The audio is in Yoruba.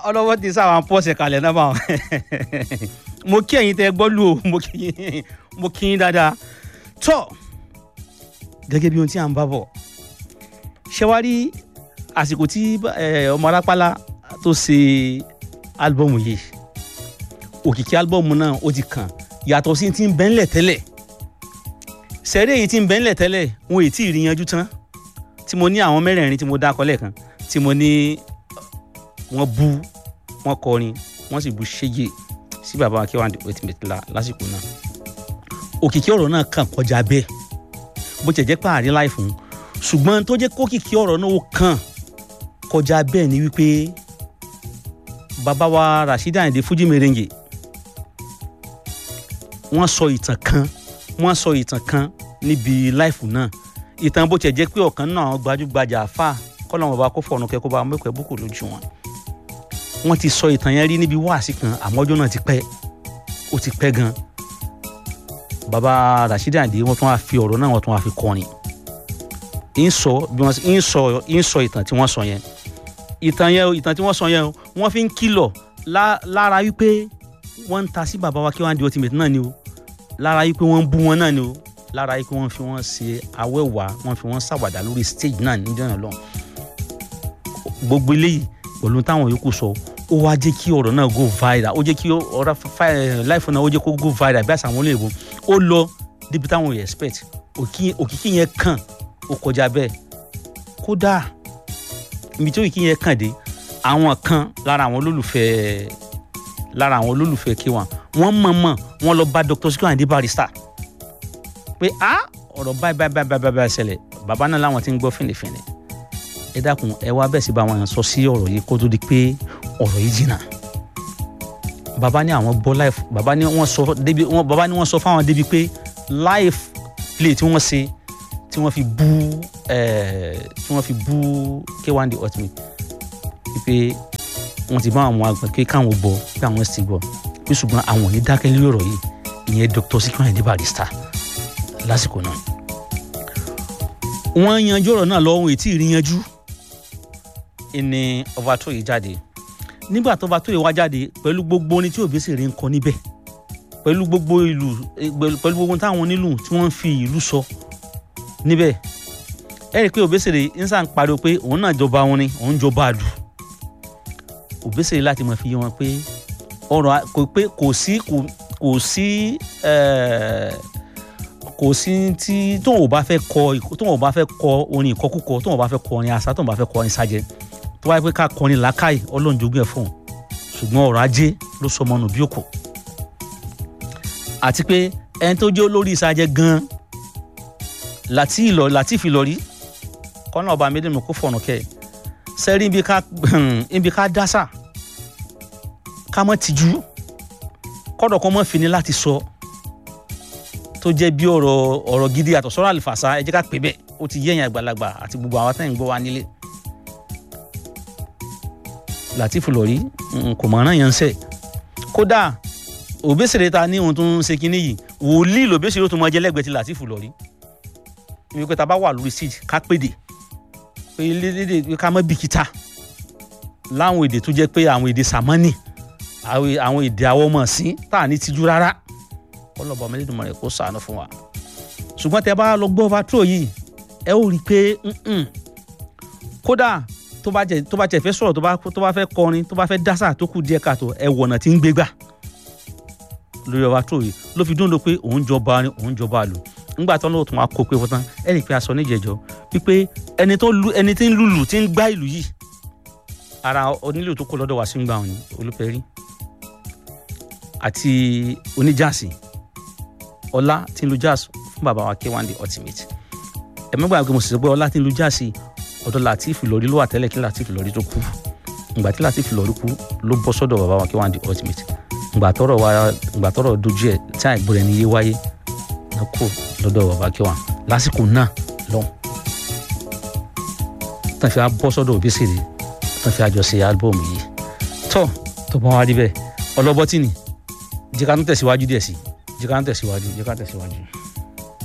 ọlọ́wọ́ ti sáwọn pọ́ọ̀sì kalẹ̀ náà bá wọn mo kí ẹ̀yin tẹ́ gbọ́ lù o mo kí yín mo kí yín dáadáa tọ́ gẹ́gẹ́ bí ohun tí à ń bá bọ̀ ṣé wàá rí àsìkò tí ọmọ arápálá tó ṣe álbọ̀mù yìí òkìkí álbọ̀mù náà ó ti kàn yàtọ̀ sí ti ń bẹ́ńlẹ̀ tẹ́lẹ̀ sẹ́rí èyí tí ń bẹ́ńlẹ̀ tẹ́lẹ̀ wọn ò tí ì rí yanjú tán tí mo ní àwọn mẹ́rẹ̀ẹ̀rin tí mo dá kọ́ lẹ́ẹ̀kan tí mo ní wọ́n bú wọ́n kọrin wọ́n sì bú ṣéjì sí bàbá Akéwàndé ultimate la lásìkò náà òkìkí ọ̀rọ̀ náà kàn kọjá bẹ́ẹ̀ bó tiẹ̀ jẹ́ pé àárín láì fún ṣùgbọ́n tó jẹ́ kókìkí ọ̀rọ̀ náà ó kàn kọjá bẹ́ẹ̀ ni wípé bàbá wa Rasheed Ayinde Fuji Merengue wọ́n sọ ìtàn kan wọ́n sọ ìtàn kan níbi láìfù náà ìtàn bó tiẹ̀ jẹ́ pé ọ̀kan náà àwọn gbajúgbajà àfà kọ́lọ́mù bá kó fọ̀nù kẹ́kọ́ bá mẹ́kọ̀ọ́ búkù lójú wọn wọ́n ti sọ ìtàn yẹn rí níbi wáàsí kan àmọ́ ọjọ́ náà ti pẹ́ ó ti pẹ́ gan bàbá Rasheed Ayinde wọ́n tún wá fi ọ̀rọ̀ náà wọ́n tún wá fi kọrin ń sọ bí wọ́n ń sọ ń sọ ìtàn tí wọ́n sọ yẹn ìtàn yẹn ìtàn tí wọ́n sọ yẹn wọ́n fi ń kìlọ̀ lára wípé wọ́n ń ta sí bàbá wa Akéwàndé ultimate náà ni o lára yìí pé wọ́n ń bú wọn náà ni o lára yìí pé wọ́n fi wọ́n ṣe awẹ́wà wọ́n fi wọ́n ṣàwàdà lórí stage náà níjọ́ náà lọ́hùn gbogbo eléyìí pẹ̀lú táwọn yòókù sọ ó wá jẹ́ kí ọ̀rọ̀ náà go viral ó jẹ́ kí ọ̀rọ̀ láìfọ náà ó jẹ́ kó go viral bí àṣà àwọn olóyìnbó ó lọ débi táwọn yẹn expect òkìkí yẹn kàn ó kọjá bẹ́ẹ̀ kódà ibi tí òkìkí yẹn kàn dé àwọn kan lára àwọn olólùfẹ́ lára àwọn olólùfẹ́ K1 wọ́n mọ̀ọ́mọ̀ wọ́n lọ bá Dr. Sikiru Ayinde Barrister pé a ọ̀rọ̀ báyìí báyìí báyìí báyìí báyìí ṣẹlẹ̀ bàbá náà làwọn ti ń gbọ́ fìnnìfìnnì ẹ dákun ẹ wá bẹ́ẹ̀ sí bá wọn sọ sí ọ̀rọ̀ yìí kó tó di pé ọ̀rọ̀ yìí jìnnà bàbá ní àwọn gbọ́ life bàbá ní wọ́n sọ débi wọ́n bàbá ní wọ́n sọ fáwọn débi pé life play tí wọ́n ṣe tí wọ́n fi bú ẹ̀ tí wọ́n fi bú K1 The Ultimate wípé wọ́n ti bá àwọn àgbẹ̀ pé káwọn gbọ́ pé àwọn sì gbọ́ pé ṣùgbọ́n àwọn ò ní dákẹ́ lórí ọ̀rọ̀ yìí ìyẹn Dr. Sikiru Ayinde Barrister lásìkò náà wọ́n yanjú ọ̀rọ̀ náà lọ́wọ́ ètí ìrìnyanjú ìní Ọbátóyè jáde nígbà tó Ọbátóyè wá jáde pẹ̀lú gbogbo orin tí Òbésèré ń kọ níbẹ̀ pẹ̀lú gbogbo ìlú pẹ̀lú gbogbo táwọn onílù tí wọ́n ń fi ìlú sọ níbẹ̀ ẹ rí i pé Òbésèré ń sàn pariwo pé òun náà jọba orin òun jọba àlù Òbésèré láti mọ̀ fi yé wọn pé ọ̀rọ̀ kò pé kò sí kò sí kò sí tí tóun ò bá fẹ́ kọ tóun ò bá fẹ́ kọ orin ìkọkúkọ tóun ò bá fẹ́ kọ orin àṣà tóun ò bá fẹ́ kọ orin sájẹ tó wáyé pé ká kọrin làákàyè ọlọ́run jogún ẹ̀ fún un ṣùgbọ́n ọ̀rọ̀ ajé ló sọ ọmọ nù bí òkò àti pé ẹni tó jẹ́ olórí ìsájẹ gan-an láti ìlọ láti ìfìlọrí kọ́nà ọba méjèèmí kó fọ̀nà kẹ́ ẹ̀ sẹ́rí ibi ká ibi ká dásà ká mọ́ tìjú kọ́dọ̀ kan mọ́ fini láti sọ tó jẹ́ bí ọ̀rọ̀ ọ̀rọ̀ gidi àtọ̀ sọ́rọ̀ àlùfàṣà ẹ jẹ́ ká pè bẹ́ẹ̀ ó ti yẹ̀yìn àgbàlagbà àti gbogbo àwọn tẹ́yìn gbọ́ wa nílé. Latif Lori kò mọ̀ ọ́nà yẹn ń sẹ̀ kódà Òbésèré ta ní ohun tó ń ṣe kínní yìí wòlíì l'Òbésèré tó mọ jẹ́ lẹ́gbẹ̀ẹ́ ti Latif Lori ibi pé ta bá wà lórí stage ká pèdè pé lédè ká mọ́ bìkítà láwọn èdè tó jẹ́ pé àwọn èdè sàmánì àwọn èdè àwọn ọmọ sí tá à ní tijú rárá ọlọ́ba ọmọ ẹlẹ́dùnmọ̀ rẹ̀ kó sànù fún wa ṣùgbọ́n tẹ bá lọ gbọ́ overthrow yìí ẹ ó rí i pé kódà tó bá jẹ tó bá jẹ fẹ́ sọ̀rọ̀ tó bá tó bá fẹ́ kọrin tó bá fẹ́ dásà tó kù díẹ̀ káàtó ẹ wọ̀nà tí ń gbé gbà lórí overthrow yìí ló fi dúró pé òun jọba òun jọba lò ńgbà tó lóòótọ́ wa kó pé fún tán ẹ rí i pé aṣọ níjẹ̀jọ́ wípé ẹni tó lu ẹni tí ń lùlù tí ń gbá ìlú yìí ara onílù tó kó lọ́dọ̀ wá sí ń gbà wọn ni olùpẹ̀rí àti oníjàsì ọlá tí ń lu jazz fún bàbá wa K1 The Ultimate ẹ mẹ́gbà pé mo sì sọ pé ọlá tí ń lu jazz ọ̀dọ̀ Latif Lori ló wà tẹ́lẹ̀ kí Latif Lori tó kú ìgbà tí Latif Lori kú ló bọ́ sọ́dọ̀ bàbá wa K1 The Ultimate ìgbà tọ́rọ̀ wa ìgbà tọ́rọ̀ dojú ẹ̀ tí àìgbọ́ rẹ̀ ní yé wáyé ló kú lọ́dọ̀ bàbá K1 lásìkò náà lọ́hùn tán fi á bọ́ sọ́dọ̀ Òbésèré tán fi àjọṣe álbọ̀mù yìí tọ́ tó bá wá rí bẹ́ẹ̀ ọlọ́bọ́tì ni jẹ́ ká tún tẹ̀síwájú díẹ̀ sí jẹ́ ká tún tẹ̀síwájú jẹ́ ká tẹ̀síwájú.